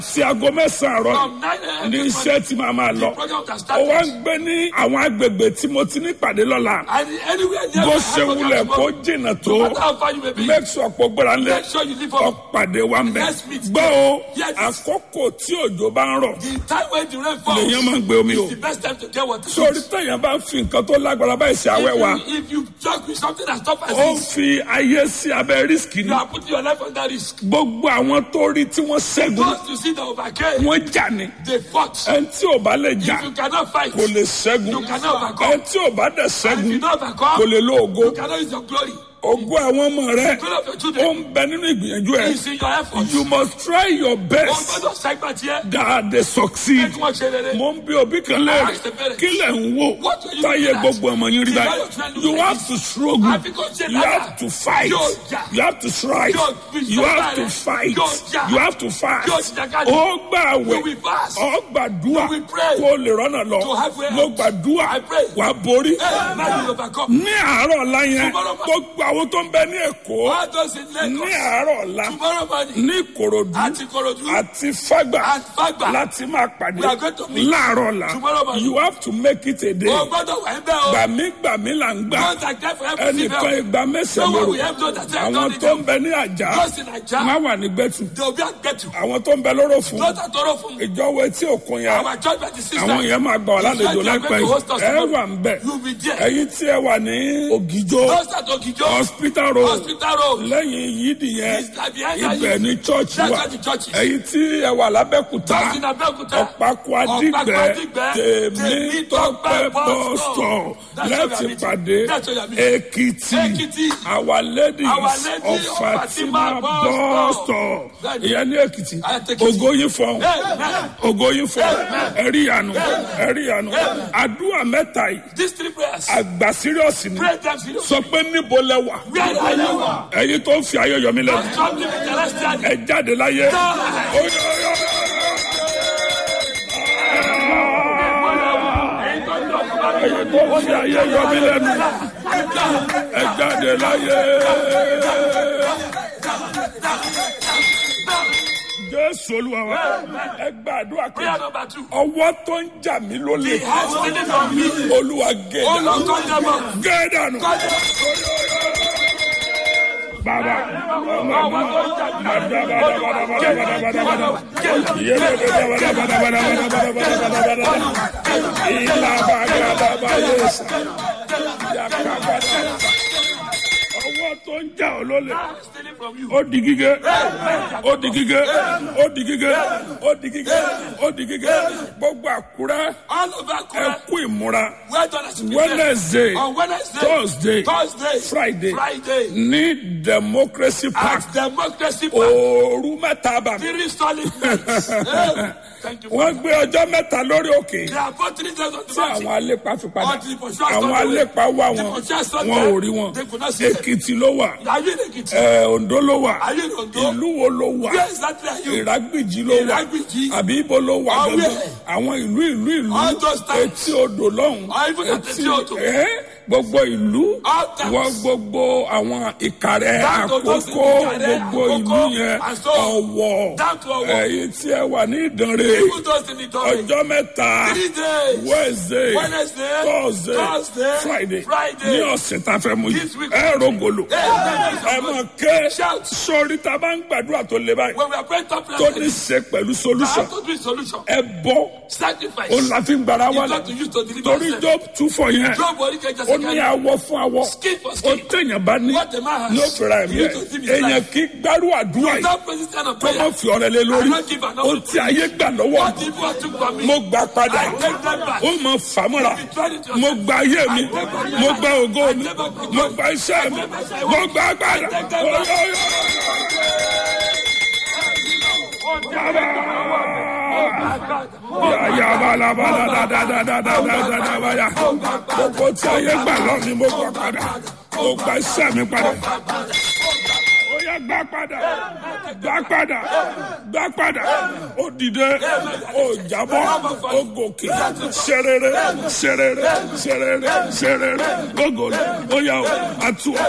sí aago mẹ́sàn-án àárọ̀ From 9 a.m. ní this iṣẹ́ morning, tí màá máa lọ. the program has ó wá ń started. gbé ní àwọn agbègbè tí mo ti ní pàdé lọ́la. And anywhere near bó my ṣe house, wulẹ̀ kó tomorrow, jìnnà tó no matter how far you may be, make sure pé gbọ́dọ̀ ńlẹ̀ make sure you live up. ọ̀pàdé wa ń bẹ̀. Let's meet gbọ́ o Yes. àkókò tí òjò bá ń rọ̀ The time when the rain falls lèyàn máa ń gbé omi o. is the best time to get water. sórí téèyàn bá ń fi nǹkan tó lágbára báyìí ṣe àwẹ̀ wa If you, if you joke with something that stop as ó ń this, fi ayé sí abẹ́ rísíkì ni. you are putting your life under risk. gbogbo àwọn tó rí tí wọ́n ṣẹ́gun Those you see that overcame, wọ́n jà ní. they fought. ẹni tí ò bá lè jà If you cannot fight, kò lè ṣẹ́gun you cannot overcome. ẹni tí ò bá dẹ̀ If ṣẹ́gun you don't kò overcome, lè lo ògo you cannot use your glory. ògo àwọn ọmọ rẹ Glory of your ó children ń bẹ nínú ìgbìyànjú ẹ is in your efforts. you must try your Wọ́n best gbọ́dọ̀ segment here. that they succeed Kí wọ́n ṣe rere. mo ń bí òbí kan léèrè kí lẹ̀ ń wò What will you táyé do that? gbogbo ọmọ yín rí báyìí you have to struggle Àfi kò ṣe you lára. have to fight Yóò jà. you have to strive Yóò fi you have sọ́kà to rẹ̀. fight Yóò jà. you have to fast Yóò jàkadì. ó gbà You wẹ̀ will fast. ó gbàdúrà You will pray. kó o lè rọ́nà lọ To have way mo out. gbàdúrà I pray. wà á borí Hey, now you overcome. ní àárọ̀ ọ̀la yẹn Tomorrow morning. gbogbo àwọn tó ń bẹ ní èkó All those in ní Lagos, àárọ̀ ọ̀la tomorrow morning, ní ìkòròdú àti Korodu, àti fágbà and Fagba, láti máa pàdé We are going to meet láàárọ̀ ọ̀la tomorrow morning. you have to make it a day o gbọ́dọ̀ wà ń bẹ́ o. gbàmígbàmí là ń gbà Don't accept for every ẹnìkan female. ìgbà mẹ́sàn-án No one lóru will help those that have àwọn done tó it. ń bẹ ní àjà Those in Naija, má wà ní gbẹ̀tù they will be at get you. àwọn tó ń bẹ lóró fún Those that don't from ìjọwọ́ etí òkun yẹn our church by the sister. àwọn yẹn máa gbà wà lálejò You are láìpẹ́ going to host us ẹ tomorrow. wà ń bẹ̀ You will be there. ẹ̀yin tí ẹ wà ní ògìjó Those that Ogijo, hospital road hospital road, lẹ́yìn yídì yẹn is like behind that ibẹ̀ is- ní church That's wà where the church is. ẹ̀yin tí ẹ wà lábẹ́kúta Those in Abeokuta, ọ̀pákó adìgbẹ́ tèmi tọ́pẹ́ bọ́sítọ̀ láti pàdé èkìtì Èkìtì, our ladies Our Lady of of fatima Fatima bọ́sítọ̀ Bẹ́ẹ̀ni. ìyẹn ní èkìtì Àtẹ̀kìtì. ògo yín fọ́n Amen. ògo yín fọ́n ẹ̀rí ìyanu ẹ̀rí ìyanu àdúrà mẹ́ta yìí These three prayers, àgbà sírìọ́sì ni pray them seriously. sọ pé níbo lẹ wà Where are you? ẹ̀yin tó ń fi ayọ̀ yọ mí lẹ́nu Struggling with celestial. ẹ jáde láyé. Die. Ó yọ, ó yọ, ó yọ. ẹ̀yin tó ń fi ayé yọ mí lẹ́nu ẹ jáde láyé. Jésù Olúwa wa ẹ gbàdúrà Prayer kejì number two. ọwọ́ tó ń jà mí lólè He has taken from me. Olúwa gé Oh dànù Lord, cut them off. gé dànù. Bàbá ọmọ ọwọ́ tó ń jà ọ́ lólè Stealing from you. ó di gígé ó di gígé ó di gígé ó di gígé ó di gígé gbogbo àkúrẹ́ All over ẹ Accra. kú ìmúra Where dollars be Wednesday On Wednesday, Thursday Thursday, Friday Friday, ní Democracy Park at Democracy Park. òòrù mẹ́ta bàmí Three solid nights. Hey, Thank you. wọ́n gbé ọjọ́ mẹ́ta lórí òkè They are both three days on the tí mountain. àwọn alépa fi padà Until the pursuers àwọn got away. alépa wá The wọn pursuers got wọn ò them. rí wọn They could not see them. Èkìtì ló wà Are you in Ekiti? ẹ, Oǹdó ló wà Are you in Ondo? ìlú wo ló wà Where exactly are you? ìrágbìjì ló wà Ìrágbìjí. àbí ibo ló wà Or gangan where? àwọn ìlú ìlú ìlú All those towns. etí odò lọ́hùn Or even at etí odò. ẹ, gbogbo ìlú All towns. wọ gbogbo àwọn ìkàrẹ́ Down to those àkókò Ìkàrẹ́, gbogbo ìlú Àkókò, yẹn and so Ọ̀wọ̀ down to Ọ̀wọ̀. ẹ̀yin tí ẹ wà ní Ìdànrè Even those in the doorway. ọjọ́ mẹ́ta Three days. Wednesday Wednesday, Thursday Thursday, Friday Friday. ní ọ̀sẹ̀ tá a fẹ́ mú yìí This week. ẹ rògbòlò ẹ mọ̀ ké Shout. sórí tá a bá ń gbàdúrà tó le báyìí When we are praying top tó prayer, ní ṣe pẹ̀lú I solution have to do a solution. ẹ bọ́ Sacrifice. ó la fi ń gbàrà You wálẹ̀ got to use to deliver torí yourself. Job tún fọ yẹn Job orí kẹjọ ó ní awọ fún awọ Skin for ó skin. tẹ̀yàn bá ní What the man has. ní ó fẹ́ra ẹ̀mí You ẹ̀ to give his èèyàn life. kí gbárù àdúrà yìí Without praying this kind of kó má prayer, fi ọ̀rẹ́ lé lórí I don't give an ó ti ayé gbà lọ́wọ́ what people took from me, mo gbà padà I take them back. ó mọ fàmúra mo gba ayé mi mo gba ògo mi mo gba iṣẹ́ mi mo gba agbára yàyà balabala dadadadadadadabaya gbogbo tí ayé gbà lọ́ni mo gbà padà mo gba iṣẹ́ mi padà ó yá gbà padà gbà padà gbà padà ó dìde ó jábọ́ ó gòkè ṣerere ṣerere ṣerere ṣerere gbogbo ó yá o àtúwọ̀